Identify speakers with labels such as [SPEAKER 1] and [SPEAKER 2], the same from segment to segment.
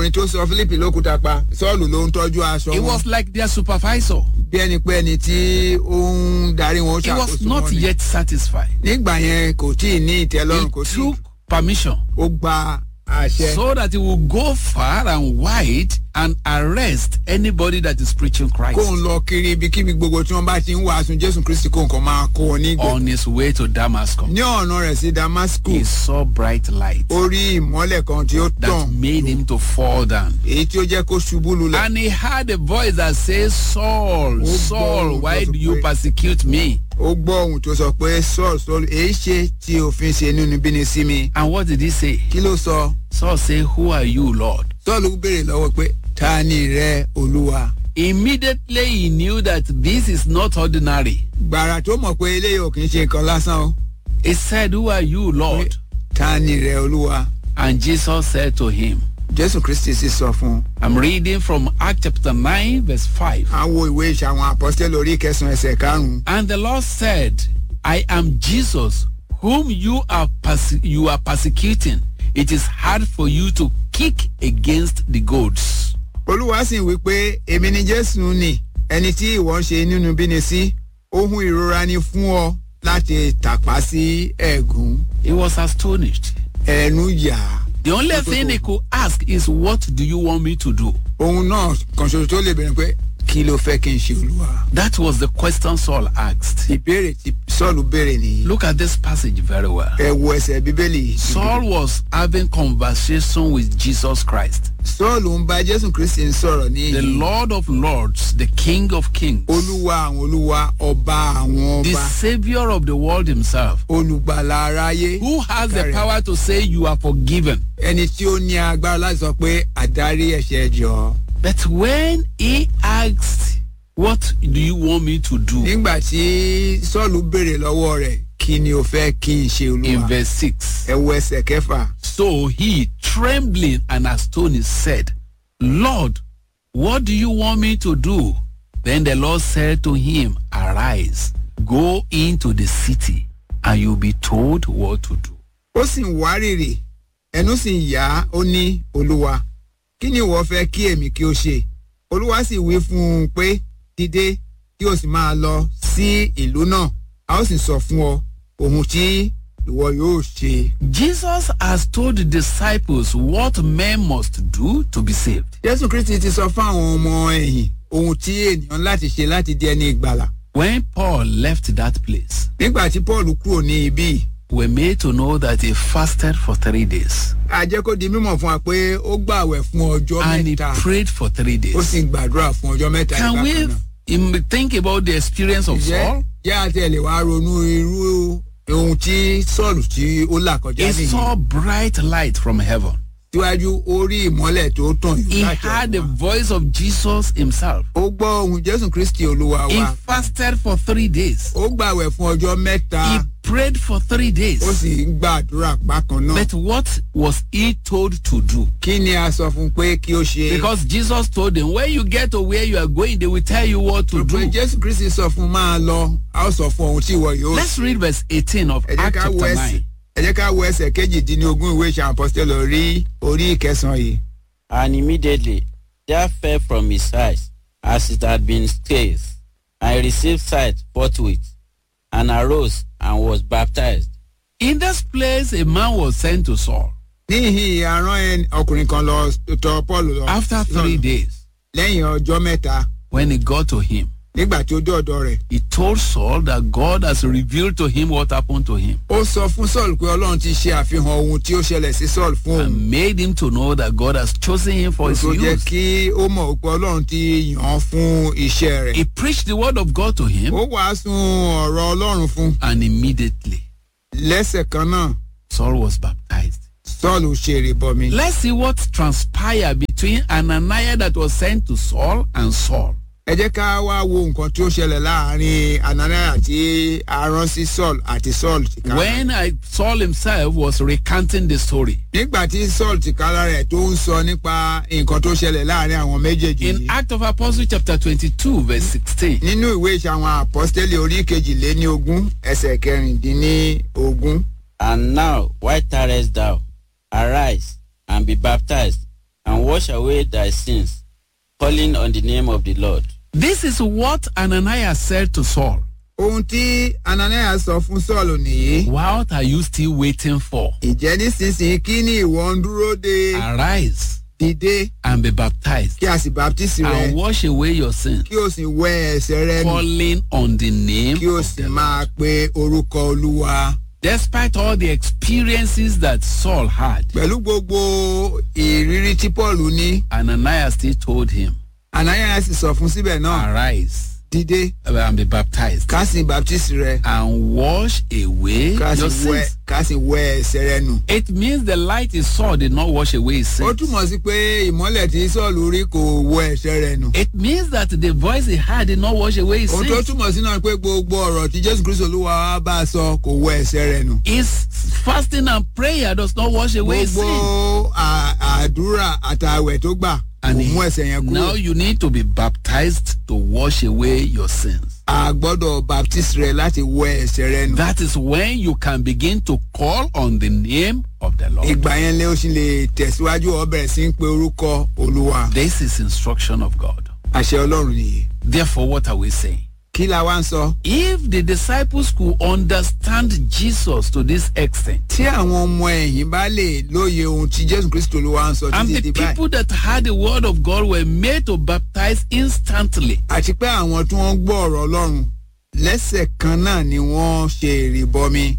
[SPEAKER 1] ọkùnrin tó sọ philip lókúta pa sọ́ọ̀lù ló ń tọ́jú aṣọ
[SPEAKER 2] He
[SPEAKER 1] wọn
[SPEAKER 2] was like their supervisor.
[SPEAKER 1] bí ẹni pé ẹni tí ó ń darí wọn ó
[SPEAKER 2] He was
[SPEAKER 1] ṣàkóso
[SPEAKER 2] not
[SPEAKER 1] wọn ni.
[SPEAKER 2] yet satisfied.
[SPEAKER 1] nígbà yẹn kò tí ì ní
[SPEAKER 2] He
[SPEAKER 1] ìtẹ́lọ́rùn kò tí
[SPEAKER 2] took permission
[SPEAKER 1] ó gba àṣẹ
[SPEAKER 2] so that he will go far and wide and arrest anybody that is preaching
[SPEAKER 1] kó ń
[SPEAKER 2] Christ
[SPEAKER 1] lọ kiri ibikíbi gbogbo tí wọ́n bá ti ń wàásù jésù kristi kó nǹkan máa kó wọn nígbè
[SPEAKER 2] on his way to Damascus.
[SPEAKER 1] ní ọ̀nà rẹ̀ sí damascus
[SPEAKER 2] He saw bright light
[SPEAKER 1] ó rí ìmọ́lẹ̀ kan tí ó
[SPEAKER 2] that
[SPEAKER 1] tàn
[SPEAKER 2] made him to fall down.
[SPEAKER 1] èyí tí ó jẹ́ kó ṣubú lulẹ̀
[SPEAKER 2] And he heard a voice that says, Saul,
[SPEAKER 1] Oh,
[SPEAKER 2] Saul,
[SPEAKER 1] God,
[SPEAKER 2] why
[SPEAKER 1] that's
[SPEAKER 2] do you
[SPEAKER 1] great.
[SPEAKER 2] persecute me?
[SPEAKER 1] ó gbọ́ ohun tó sọ pé sọ́ọ̀lù sọ́ọ̀lù èyí ṣe tí òfin ṣe nínú bíni sí mi
[SPEAKER 2] And what did he say?
[SPEAKER 1] kí ló sọ
[SPEAKER 2] Saul said, Who are you, Lord?
[SPEAKER 1] sọ́ọ̀lù béèrè lọ́wọ́ pé ta ni rẹ olúwa
[SPEAKER 2] Immediately he knew that this is not ordinary.
[SPEAKER 1] gbàrà tó mọ̀ pé eléyìí ò kì í ṣe nǹkan lásán o
[SPEAKER 2] He said, Who are you, Lord?
[SPEAKER 1] ta ni rẹ olúwa
[SPEAKER 2] And Jesus said to him,
[SPEAKER 1] jésù kristi sì sọ fún un
[SPEAKER 2] I'm reading from Act chapter 9, verse 5.
[SPEAKER 1] à ń wo ìwé ìṣe àwọn àpọ́sítélì orí kẹsàn-án ẹsẹ̀ karùn-ún
[SPEAKER 2] And the Lord said, I am Jesus, whom you are perse- you are persecuting. It is hard for you to kick against the goads.
[SPEAKER 1] olúwa sì wí pé èmi ni jésù ni ẹni tí ìwọ ń ṣe nínú bíni sí ohun ìrora ni fún ọ láti tàpá sí ẹ̀gún
[SPEAKER 2] He was astonished.
[SPEAKER 1] ẹnu yà á
[SPEAKER 2] The only thing he could ask is, What do you want me to do?
[SPEAKER 1] ohun náà kan ṣoṣo tó lè bẹ̀rẹ̀ pé kí ló fẹ́ kí n ṣe olúwa
[SPEAKER 2] That was the question Saul asked.
[SPEAKER 1] ìbéèrè tí sọ́ọ̀lù béèrè nìyí
[SPEAKER 2] Look at this passage very well.
[SPEAKER 1] ẹ wo ẹsẹ̀ bíbélì yìí.
[SPEAKER 2] Saul was having conversation with Jesus Christ,
[SPEAKER 1] sọ́ọ̀lù ń bá jésù kristi ń sọ̀rọ̀ ní
[SPEAKER 2] the
[SPEAKER 1] ìyí
[SPEAKER 2] Lord of Lords, the King of Kings,
[SPEAKER 1] olúwa àwọn olúwa ọba àwọn
[SPEAKER 2] the
[SPEAKER 1] ọba
[SPEAKER 2] Savior of the world himself,
[SPEAKER 1] olùgbàlà aráyé
[SPEAKER 2] who has the
[SPEAKER 1] Carry on.
[SPEAKER 2] power to say you are forgiven.
[SPEAKER 1] ẹni tí ó ní agbára láti sọ pé àdárí ẹ̀ṣẹ̀ jọ.
[SPEAKER 2] But when he asked, What do you want me to do?
[SPEAKER 1] nígbà tí sọ́ọ̀lù béèrè lọ́wọ́ rẹ̀ kí ni o fẹ́ kí n ṣe
[SPEAKER 2] In
[SPEAKER 1] olúwa
[SPEAKER 2] verse 6.
[SPEAKER 1] ẹ wo ẹsẹ̀ kẹfà
[SPEAKER 2] So he, trembling and astonished, said, Lord, what do you want me to do? Then the Lord said to him, Arise, go into the city, and you'll be told what to do.
[SPEAKER 1] ó sì ń wárìrì ẹnu sì ń yá ó ní olúwa kí ni ìwọ fẹ́ kí èmi kí o ṣe olúwa sì wí fún un pé dìde kí o sì máa lọ sí ìlú náà a ó sì sọ fún ọ ohun tí ìwọ yóò ṣe.
[SPEAKER 2] Jesus has told the disciples what men must do to be saved.
[SPEAKER 1] jésù kristi ti sọ fún àwọn ọmọ ẹ̀yìn ohun tí ènìyàn láti ṣe láti di ẹni ìgbàlà
[SPEAKER 2] When Paul left that place,
[SPEAKER 1] nígbà tí paul kúrò ní ibí yìí,
[SPEAKER 2] we're made to know that he fasted for three days
[SPEAKER 1] a jẹ́ kó di mímọ̀ fún wa pé ó gbàwẹ̀ fún ọjọ́
[SPEAKER 2] and he
[SPEAKER 1] mẹ́ta
[SPEAKER 2] prayed for three
[SPEAKER 1] ó sì
[SPEAKER 2] days.
[SPEAKER 1] ń gbàdúrà fún ọjọ́ mẹ́ta
[SPEAKER 2] Can
[SPEAKER 1] nígbà
[SPEAKER 2] we
[SPEAKER 1] kan náà.
[SPEAKER 2] im- think about the experience of
[SPEAKER 1] jẹ́
[SPEAKER 2] Saul?
[SPEAKER 1] jẹ́ àti ẹ̀ lè wá ronú irú ohun tí sọ́ọ̀lù tí ó là kọjá
[SPEAKER 2] He
[SPEAKER 1] nìyí
[SPEAKER 2] saw bright light from heaven.
[SPEAKER 1] síwájú ó rí ìmọ́lẹ̀ tó tàn
[SPEAKER 2] He
[SPEAKER 1] yìí láti
[SPEAKER 2] heard the
[SPEAKER 1] ọ̀run wá.
[SPEAKER 2] voice of Jesus himself.
[SPEAKER 1] ó gbọ́ ohun jésù kristi olúwa
[SPEAKER 2] He
[SPEAKER 1] wa
[SPEAKER 2] fasted for three days.
[SPEAKER 1] ó gbàwẹ̀ fún ọjọ́ mẹ́ta
[SPEAKER 2] He prayed for three
[SPEAKER 1] ó
[SPEAKER 2] days.
[SPEAKER 1] sì ń gbàdúrà bákan náà
[SPEAKER 2] But what was he told to do?
[SPEAKER 1] kí ni a sọ fún un pé kí ó ṣe
[SPEAKER 2] Because Jesus told him, when you get to where you are going, they will tell you what to
[SPEAKER 1] pé
[SPEAKER 2] do.
[SPEAKER 1] jésù kristi sọ fún un máa lọ a ó sọ fún ohun tí ìwọ yóò
[SPEAKER 2] Let's read verse 18 of
[SPEAKER 1] ẹ jẹ́
[SPEAKER 2] Acts
[SPEAKER 1] ká wo
[SPEAKER 2] chapter
[SPEAKER 1] ẹsẹ̀
[SPEAKER 2] 9.
[SPEAKER 1] ẹ jẹ́ ká wo ẹsẹ̀ kejìdínlógún ìwé ìṣe àpọ́sítélì orí orí ìkẹsàn-án yìí.
[SPEAKER 3] And immediately there fell from his eyes as it had been scathed, and he received sight forthwith, and arose and was baptized.
[SPEAKER 2] In this place, a man was sent to Saul
[SPEAKER 1] níhìn àrán ẹni- ọkùnrin kan lọ tọ paul lọ
[SPEAKER 2] after three days.
[SPEAKER 1] lẹ́yìn ọjọ́ mẹ́ta
[SPEAKER 2] When he got to him,
[SPEAKER 1] nígbà tí ó dé ọ̀dọ̀ rẹ̀
[SPEAKER 2] he told Saul that God has revealed to him what happened to him
[SPEAKER 1] ó sọ fún saul pé ọlọ́run ti ṣe àfihàn ohun tí ó ṣẹlẹ̀ sí saul fún òun
[SPEAKER 2] and made him to know that God has chosen him for his
[SPEAKER 1] tó jẹ́
[SPEAKER 2] use.
[SPEAKER 1] kí ó mọ̀ pé ọlọ́run ti yàn án fún iṣẹ́ rẹ̀
[SPEAKER 2] He preached the word of God to him,
[SPEAKER 1] ó wàásù ọ̀rọ̀ ọlọ́run fún
[SPEAKER 2] and immediately
[SPEAKER 1] lẹ́sẹ̀ kan náà
[SPEAKER 2] Saul was baptized.
[SPEAKER 1] saul ṣe ìrìbọmi
[SPEAKER 2] Let's see what transpired between Ananias that was sent to Saul and Saul.
[SPEAKER 1] ẹ jẹ́ ká wá wo nǹkan tí ó ṣẹlẹ̀ láàrin ananias àti arán sí saul àti saul tìkára
[SPEAKER 2] When I, Saul himself was recanting the story.
[SPEAKER 1] nígbà tí saul tìkára rẹ̀ tó ń sọ nípa nǹkan tó ṣẹlẹ̀ láàrin àwọn méjèèjì
[SPEAKER 2] In
[SPEAKER 1] yìí
[SPEAKER 2] Act of Apostles chapter 22 verse 16,
[SPEAKER 1] nínú ìwé ìṣe àwọn àpọ́stélì orí kejìléní ogún ẹsẹ̀ kẹrìndínní ogún
[SPEAKER 3] And now, why tarriest thou? Arise and be baptized, and wash away thy sins, calling on the name of the Lord.
[SPEAKER 2] This is what Ananias said to Saul.
[SPEAKER 1] ohun tí ananias sọ fún sọ́ọ̀lù nìyí.
[SPEAKER 2] What are you still waiting for?
[SPEAKER 1] ìjẹ́ nísinsìnyí kí ni ìwọ ń dúró de
[SPEAKER 2] Arise
[SPEAKER 1] dìde
[SPEAKER 2] and be baptized
[SPEAKER 1] kí a sì baptisi rẹ
[SPEAKER 2] and wash away your sins,
[SPEAKER 1] kí o sì wẹ ẹsẹ̀ rẹ nù
[SPEAKER 2] calling on the name
[SPEAKER 1] kí o
[SPEAKER 2] of
[SPEAKER 1] sì
[SPEAKER 2] the
[SPEAKER 1] máa
[SPEAKER 2] Lord.
[SPEAKER 1] pe orúkọ olúwa.
[SPEAKER 2] Despite all the experiences that Saul had,
[SPEAKER 1] pẹ̀lú gbogbo ìrírí tí paul ní
[SPEAKER 2] Ananias still told him,
[SPEAKER 1] ananias sọ fún síbẹ̀ náà
[SPEAKER 2] Arise
[SPEAKER 1] dìde
[SPEAKER 2] and be baptized
[SPEAKER 1] ká sì baptisi rẹ
[SPEAKER 2] and wash away
[SPEAKER 1] ká
[SPEAKER 2] your
[SPEAKER 1] sì wẹ
[SPEAKER 2] sins.
[SPEAKER 1] ká sì wẹ ẹsẹ̀ rẹ nù.
[SPEAKER 2] It means the light he saw did not wash away his
[SPEAKER 1] ó
[SPEAKER 2] sins.
[SPEAKER 1] túmọ̀ sí pé ìmọ́lẹ̀ tí sọ́ọ̀lù rí kò wọ ẹ̀ṣẹ̀ rẹ̀ nù.
[SPEAKER 2] It means that the voice he had did not wash away his
[SPEAKER 1] ohun tó
[SPEAKER 2] sins.
[SPEAKER 1] túmọ̀ sí náà pé gbogbo ọ̀rọ̀ tí jésù kristu olúwa wa bá a sọ kò wọ ẹ̀ṣẹ̀ rẹ̀ nù.
[SPEAKER 2] His fasting and prayer does not wash away his
[SPEAKER 1] gbogbo
[SPEAKER 2] sins.
[SPEAKER 1] à- àdúrà àtàwẹ̀ tó gbà kò
[SPEAKER 2] And
[SPEAKER 1] mú ẹ̀ṣẹ̀ yẹn
[SPEAKER 2] now
[SPEAKER 1] kúrò.
[SPEAKER 2] you need to be baptized to wash away your sins.
[SPEAKER 1] a gbọ́dọ̀ baptist rẹ láti wọ ẹ̀ṣẹ̀ rẹ nù.
[SPEAKER 2] That is when you can begin to call on the name of the Lord.
[SPEAKER 1] ìgbà yẹn lé ó sì lè tẹ̀síwájú ọ bẹ̀rẹ̀ sí ń pe orúkọ olúwa.
[SPEAKER 2] This is instruction of God.
[SPEAKER 1] àṣẹ ọlọ́run nìyí.
[SPEAKER 2] Therefore, what are we saying?
[SPEAKER 1] kí la wá ń sọ.
[SPEAKER 2] If the disciples could understand Jesus to this extent,
[SPEAKER 1] tí àwọn ọmọ ẹ̀yìn bá lè lóye ohun tí jésù kristu olúwa ń sọ
[SPEAKER 2] and
[SPEAKER 1] títí
[SPEAKER 2] the
[SPEAKER 1] di báyìí.
[SPEAKER 2] people that had the word of God were made to baptize instantly,
[SPEAKER 1] àti pé àwọn tí wọ́n gbọ́ ọ̀rọ̀ ọlọ́run lẹ́sẹ̀ kan náà ni wọ́n ṣe ìrìbọmi.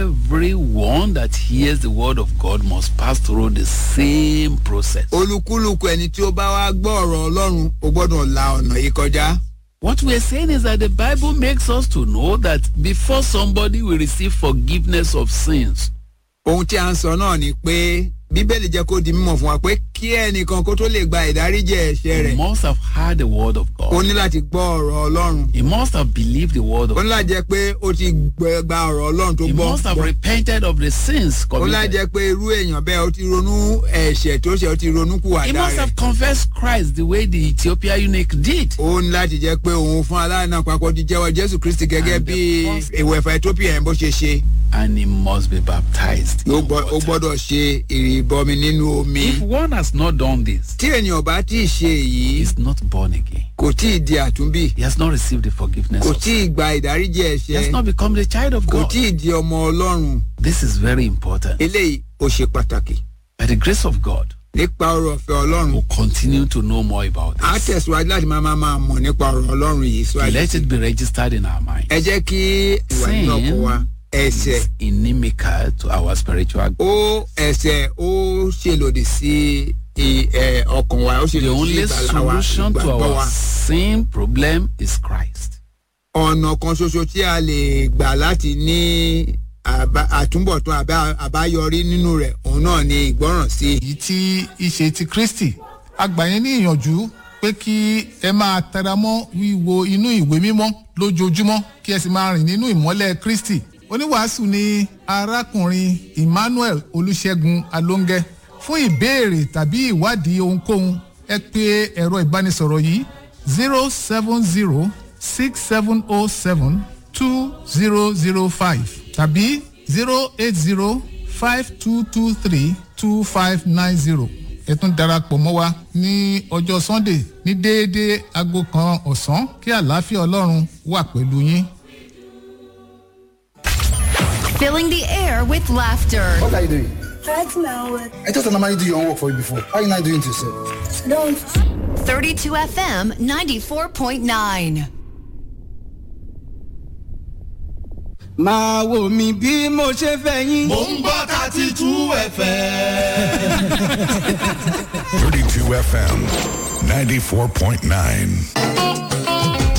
[SPEAKER 2] everyone that hears the word of God must pass through the same process.
[SPEAKER 1] olúkúlùkù ẹni tí ó bá wá gbọ́ ọ̀rọ̀ ọlọ́run ó gbọ́dọ̀ la ọ̀nà yìí kọjá.
[SPEAKER 2] What we're saying is that the Bible makes us to know that before somebody will receive forgiveness of sins,
[SPEAKER 1] ohun tí a ń sọ náà ni pé bíbélì jẹ́ kó di mímọ̀ fún wa pé kí ẹnìkan kó tó lè gba ìdáríjì ẹ̀ṣẹ̀
[SPEAKER 2] he
[SPEAKER 1] rẹ̀
[SPEAKER 2] must have heard the word of
[SPEAKER 1] ó
[SPEAKER 2] God.
[SPEAKER 1] ní láti gbọ́ ọ̀rọ̀ ọlọ́run.
[SPEAKER 2] He must have believed the word of
[SPEAKER 1] ó ní
[SPEAKER 2] God.
[SPEAKER 1] láti jẹ́ pé ó ti gbẹ- gba ọ̀rọ̀ ọlọ́run tó
[SPEAKER 2] He
[SPEAKER 1] gbọ́.
[SPEAKER 2] must have repented of the sins
[SPEAKER 1] ó ní láti
[SPEAKER 2] committed.
[SPEAKER 1] jẹ́ pé irú èèyàn bẹ́ẹ̀ ó ti ronú ẹ̀ṣẹ̀ tó ṣe ó ti ronú kù
[SPEAKER 2] He
[SPEAKER 1] àdá
[SPEAKER 2] must
[SPEAKER 1] rẹ̀.
[SPEAKER 2] have confessed Christ the way the Ethiopia eunuch did.
[SPEAKER 1] ó ní láti jẹ́ pé òun fún aláìná papọ̀ ti jẹ́wọ́ jésù kristi gẹ́gẹ́
[SPEAKER 2] And the
[SPEAKER 1] bí
[SPEAKER 2] first-
[SPEAKER 1] ìwẹ̀fà ethiopia yẹn bó ṣe ṣe.
[SPEAKER 2] And he must be baptized.
[SPEAKER 1] ó
[SPEAKER 2] in
[SPEAKER 1] gbọ́- ó
[SPEAKER 2] water.
[SPEAKER 1] gbọ́dọ̀ ṣe ìrìbọmi nínú omi.
[SPEAKER 2] If one has not done this,
[SPEAKER 1] tí ènìyàn bá tí ì ṣe
[SPEAKER 2] he
[SPEAKER 1] èyí
[SPEAKER 2] is not born again.
[SPEAKER 1] kò tí ì di àtúnbí
[SPEAKER 2] He has not received the forgiveness
[SPEAKER 1] kò
[SPEAKER 2] of
[SPEAKER 1] tí
[SPEAKER 2] sin.
[SPEAKER 1] ì gba ìdáríjì
[SPEAKER 2] He has
[SPEAKER 1] ẹ̀ṣẹ̀
[SPEAKER 2] not become the child of
[SPEAKER 1] kò
[SPEAKER 2] God.
[SPEAKER 1] tí ì di ọmọ ọlọ́run
[SPEAKER 2] This is very important.
[SPEAKER 1] eléyìí ó ṣe pàtàkì
[SPEAKER 2] By the grace of God,
[SPEAKER 1] nípa ọ̀rọ̀ ọ̀fẹ́ ọlọ́run
[SPEAKER 2] we'll continue to know more about
[SPEAKER 1] á
[SPEAKER 2] this.
[SPEAKER 1] tẹ̀síwájú láti máa máa máa mọ̀ nípa ọ̀rọ̀ ọlọ́run yìí síwájú
[SPEAKER 2] Let
[SPEAKER 1] sí
[SPEAKER 2] it be registered in our mind.
[SPEAKER 1] ẹ jẹ́ kí ìwà nínú ọkọ̀ wa ẹ̀ṣẹ̀
[SPEAKER 2] It's inimical to our spiritual growth.
[SPEAKER 1] ó ẹ̀ṣẹ̀ ó ṣe lòdì sí i- ẹ, ọkàn wa ó ṣe
[SPEAKER 2] The
[SPEAKER 1] lòdì sí
[SPEAKER 2] only
[SPEAKER 1] ìgbàlá wa
[SPEAKER 2] solution to
[SPEAKER 1] ìgbàgbọ́
[SPEAKER 2] our
[SPEAKER 1] wa
[SPEAKER 2] sin problem is Christ.
[SPEAKER 1] ọ̀nà kan ṣoṣo tí a lè gbà láti ní àbá- àtúbọ̀tán àbá- àbáyọrí nínú rẹ̀ òun náà ni ìgbọ́ràn sí i.
[SPEAKER 4] èyí tí í ṣe ti kristi a gbà yín ní ìyànjú pé kí ẹ máa tẹra mọ́ wíwo inú ìwé mímọ́ lójoojúmọ́ kí ẹ sì máa rìn nínú ìmọ́lẹ̀ kristi oníwàásù ni arákùnrin emmanuel olùṣègùn alóńgẹ fún ìbéèrè tàbí ìwádìí ohunkóhun ẹ pé ẹ̀rọ ìbánisọ̀rọ̀ yìí zero seven zero six seven oh seven two zero zero five tàbí zero eight zero five two two three two five nine zero ẹ tún darapọ̀ mọ́ wa ní ọjọ́ sunday ní déédéé aago kan ọ̀sán kí àlàáfíà ọlọ́run wà pẹ̀lú yín.
[SPEAKER 5] Filling the air with laughter.
[SPEAKER 6] What are you doing?
[SPEAKER 7] Right now, uh,
[SPEAKER 6] I just normally do your own work for you before. How are you not doing it yourself?
[SPEAKER 7] I don't.
[SPEAKER 5] 32 FM 94.9.
[SPEAKER 8] máa wò mí bí mo ṣe fẹ́ yín.
[SPEAKER 9] Mo ń gbọ́ thirty two ẹ̀fẹ̀.
[SPEAKER 10] 32 FM 94.9.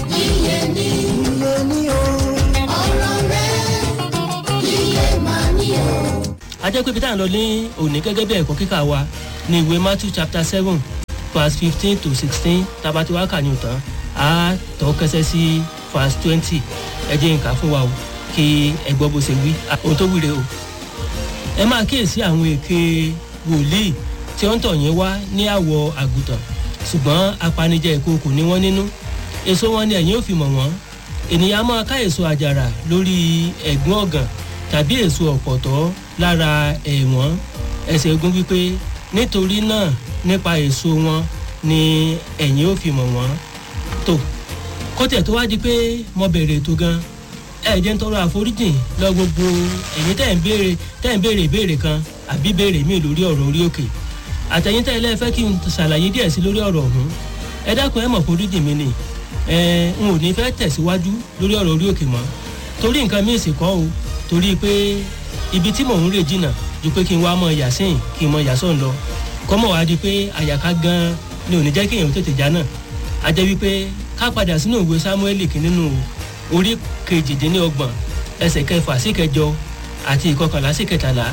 [SPEAKER 11] a jẹ́ pé peter ń lọ ní òní gẹ́gẹ́ bí ẹ̀kọ́ kíkà wa ní ìwé matthew chapter seven verse fifteen to sixteen tabati wa kà ní ìtàn a tọ́ kẹsẹ́ sí verse twenty ẹ jẹ́ nǹkan fún wa o kí ẹ gbọ́ bó ṣe wí Ah, ohun tó wúre o ẹ máa kíyèsí àwọn èké wòlíì tí ó ń tọ̀ yín wá ní àwọ̀ àgùntàn ṣùgbọ́n apanijẹ ìkookò ní wọ́n nínú èso wọn ni ẹ̀yin ò fi mọ̀ wọ́n ènìyàn á máa ká èso àjàrà lórí ẹ̀gún ọ̀gàn tàbí èso ọ̀pọ̀tọ́ lára ẹ̀wọ̀n ẹsẹ̀ ogun wípé nítorí náà nípa èso wọn ni ẹ̀yin ó fi mọ̀ wọ́n tó kọ́tẹ̀ tó wá di pé mo bẹ̀rẹ̀ ètò gan ẹ jẹ́ ń tọrọ àforíjìn lọ gbogbo ẹ̀yin tẹ́ ń béèrè tẹ́ ń béèrè ìbéèrè kan àbí béèrè míì lórí ọ̀rọ̀ orí òkè àtẹ̀yìn tẹ́ ẹ lẹ́ẹ̀fẹ́ kí n ṣàlàyé díẹ̀ sí lórí ọ̀rọ̀ ọ̀hún ẹ dákun ẹ mọ̀ foríjìn mi ni ẹ n ò ní fẹ́ tẹ̀síwájú lórí ọ̀rọ̀ orí òkè mọ́ torí nǹkan míì sì kọ́ o torí pé ibi tí mò ń rè jìnnà ju pé kí n wá mọ yàsìn kí n mọ yàsọ̀ ń lọ kọ́mọ̀ wá di pé àyàká gan ni ò ní jẹ́ kéèyàn tètè já náà a jẹ́ wípé ká padà sínú ìwé samueli kí nínú orí kejìdínlọ́gbọ̀n ẹsẹ̀ kẹfà sí kẹjọ àti ìkọkànlá sí kẹtàlá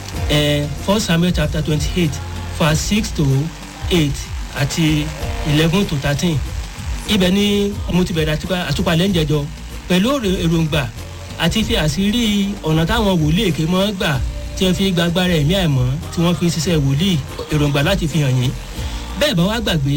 [SPEAKER 11] ẹ first samuel chapter twenty eight verse six to eight àti eleven to thirteen ibẹ̀ ni mo ti bẹ̀rẹ̀ àtúpalẹ̀ ń jẹjọ pẹ̀lú èròǹgbà àti fi àṣírí ọ̀nà táwọn wòlíì èké mọ́ gbà tí wọ́n fi gbàgbára ẹ̀mí àìmọ́ tí wọ́n fi ṣiṣẹ́ wòlíì èròǹgbà láti fi hàn yín bẹ́ẹ̀ bá wá gbàgbé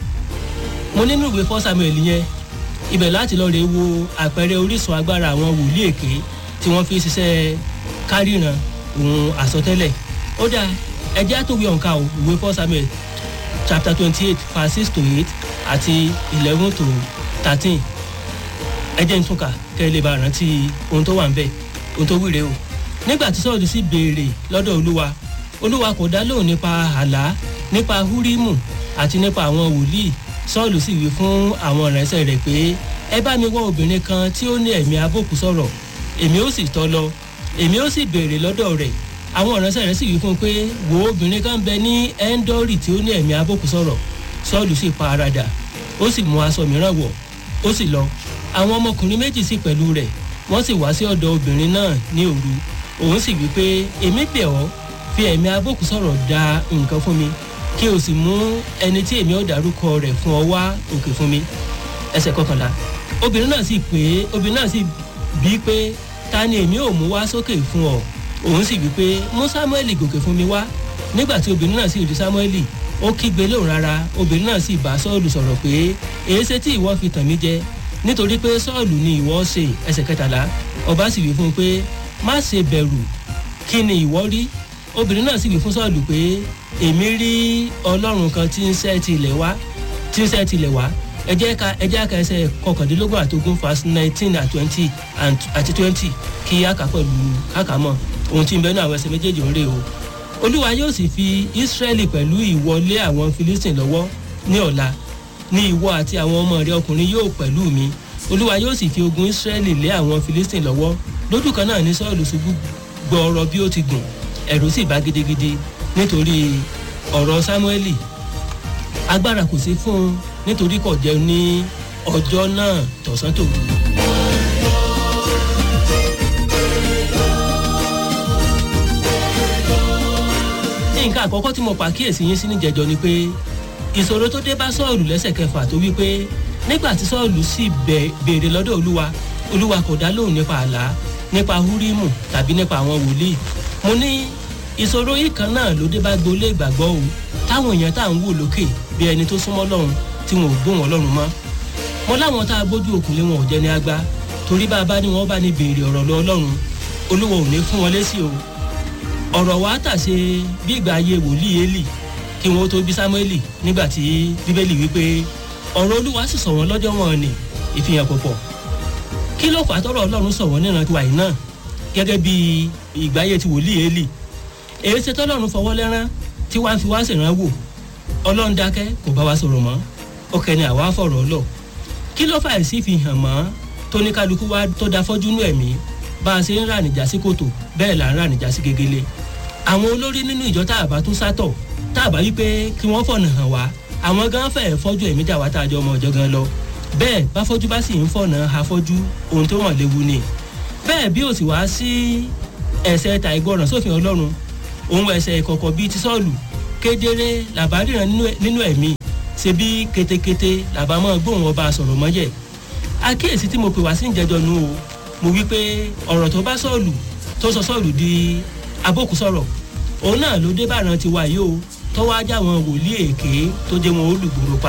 [SPEAKER 11] mo nínú ìwé fọ́ samuel yẹn ibẹ̀ láti lọ́ọ́ rè wo àpẹẹrẹ orísun agbára àwọn wòlíì èké tí wọ́n fi ṣiṣẹ́ káríran òun àsọtẹ́lẹ̀ ó dáa ẹjẹ́ àtòwé ọ̀ǹkà ò ìwé fọ́ samuel chapter twenty eight verse six to eight àti eleven to thirteen ẹjẹ́ ń túnkà kẹ́ ẹ lè bá rántí ohun tó wà ń bẹ̀ ohun tó wíre o nígbà tí sọ́ọ̀dù sì béèrè lọ́dọ̀ olúwa olúwa kò dá lóhùn nípa àlá nípa húrímù àti nípa àwọn wòlíì sọ́ọ̀lù sì wí fún àwọn ìránṣẹ́ rẹ̀ pé ẹ bá mi wá obìnrin kan tí ó ní ẹ̀mí abókù sọ̀rọ̀ èmi ó sì tọ́ lọ èmi ó sì béèrè lọ́dọ̀ rẹ̀ àwọn ìránṣẹ́ rẹ̀ sì wí fún un pé wo obìnrin kan bẹ ní ẹ́ńdọ́rì tí ó ní ẹ̀mí abókù sọ̀rọ̀ sọ́ọ̀lù sì pa ara dà ó sì mú aṣọ mìíràn wọ̀ ó sì lọ àwọn ọmọkùnrin méjì sì pẹ̀lú rẹ̀ wọ́n sì wá sí ọ̀dọ̀ obìnrin náà ní òru òun sì wí pé èmi bẹ̀ ọ́ fi ẹ̀mí abókù sọ̀rọ̀ da nǹkan fún mi kí o sì mú ẹni tí èmi ò dárúkọ rẹ̀ fún ọ wá òkè fún mi ẹsẹ̀ kọkànlá obìnrin náà sì pé obìnrin náà sì bí pé ta ni èmi ò mú wá sókè fún ọ òun sì wí pé mú samuel gòkè fún mi wá nígbà tí obìnrin náà sì rí samuel ó kígbe lóhùn rárá obìnrin náà sì bá sọ́ọ̀lù sọ̀rọ̀ pé èéṣe tí ìwọ fi tàn mí jẹ nítorí pé sọ́ọ̀lù ni ìwọ ṣe ẹsẹ̀ kẹtàlá ọba sì wí fún un pé má ṣe bẹ̀rù kí ni ìwọ rí obìnrin náà sì wí fún sọ́ọ̀lù pé èmi rí ọlọ́run kan tí ń ṣẹ́ tilẹ̀ wá tí ń ṣẹ́ tilẹ̀ wá ẹ jẹ́ ká ẹ jẹ́ ká ẹsẹ̀ kọkàndínlógún àtogún verse nineteen and twenty àti twenty kí á kà pẹ̀lú kákàmọ́ ohun tí ń bẹ́ẹ̀ ní àwọn ẹsẹ̀ méjèèjì ń rè o olúwa yóò sì fi ísírẹ́lì pẹ̀lú ìwọlé àwọn philistine lọ́wọ́ ní ọ̀la ní ìwọ àti àwọn ọmọ rẹ ọkùnrin yóò pẹ̀lú mi olúwa yóò sì fi ogun ísírẹ́lì lé àwọn philistine lọ́wọ́ lójú kan náà ní sọ́ọ̀lù ṣubú gbọ́ọ̀rọ̀ bí ó ti gùn ẹ̀rù sì bá gidigidi nítorí ọ̀rọ̀ sámúẹ́lì agbára kò sí fún un nítorí kò jẹun ní ọjọ́ náà tọ̀sán tòru. nǹkan àkọ́kọ́ tí mo pàkíyèsí yín sí níjẹ̀jọ́ ni pé ìṣòro tó dé bá sọ́ọ̀lù lẹ́sẹ̀ kẹfà tó wí pé nígbà tí sọ́ọ̀lù sì béèrè lọ́dọ̀ olúwa olúwa kò dá lóhùn nípa àlá nípa húrímù tàbí nípa àwọn wòlíì mo ní ìṣòro yìí kan náà ló dé bá gbolé ìgbàgbọ́ o táwọn èèyàn tá à ń wò lókè bí ẹni tó súnmọ́ lọ́run tí wọn ò gbóhùn ọlọ́run mọ́ mo láwọn tá a gbójú òkùnlé wọn ò jẹ́ ní agbá torí bá a bá ní wọn bá ní béèrè ọ̀rọ̀ lọ ọlọ́run olúwa ò ní fún wọn lésì o ọ̀rọ̀ wa tàṣe bí ìgbà ayé wòlíì élì kí wọn ó tó bí sámúẹ́lì nígbà tí bíbélì wípé ọ̀rọ̀ olúwa sì sọ wọn lọ́jọ́ wọn ni ìfihàn pọ̀pọ̀ kí ló fà á tọrọ ọlọ́run sọ wọn níran tiwa yìí náà gẹ́gẹ́ bí ìgbáyé ti wòlíì élì èyí ṣe tọ́lọ́run fọwọ́ lẹ́rán tí wàá fi wá ṣèrànwọ́ wò ọlọ́run dákẹ́ kò bá wa sọ̀rọ̀ mọ́ ọkẹ́ ni àwa fọ̀rọ̀ lọ kí ló fà sí fi hàn mọ́ tó ní kálukú wa tó da fọ́jú nú ẹ̀mí bá a ṣe ń rà nìjà sí kòtò bẹ́ẹ̀ là ń rà nìjà sí gegele àwọn olórí nínú ìjọ tá a bá tún sátọ̀ tá a bá wí pé kí wọ́n fọ̀nà hàn wá àwọn gan fẹ́ẹ̀ fọ́jú ẹ̀mí jà wá tá a jọ ọmọ ọ̀jọ̀ gan lọ bẹ́ẹ̀ bá fọ́jú bá sì ń fọ̀nà afọ́jú ohun tó hàn léwu ni bẹ́ẹ̀ bí ó sì wá sí ẹ̀sẹ̀ ta ìgbọràn sófin ọlọ́run òun ẹ̀sẹ̀ ìkọ̀kọ̀ bíi ti sọ́ọ̀lù kedere làbáríran nínú ẹ̀mí ṣe bí ketekete làbámọ́ gbóhùn ọba sọ̀rọ̀ mọ́yẹ̀ àkíyèsí tí mo pè wá sí ìjẹjọ nu o mo wí pé ọ̀rọ̀ tó bá sọ́ọ̀lù tó sọ sọ́ọ̀lù di abókù sọ̀rọ̀ òun náà ló dé bàrán tiwa yìí o tọ́wọ́ ajá wọn wòlíì èké tó jẹ́ wọn olùgbòrò pa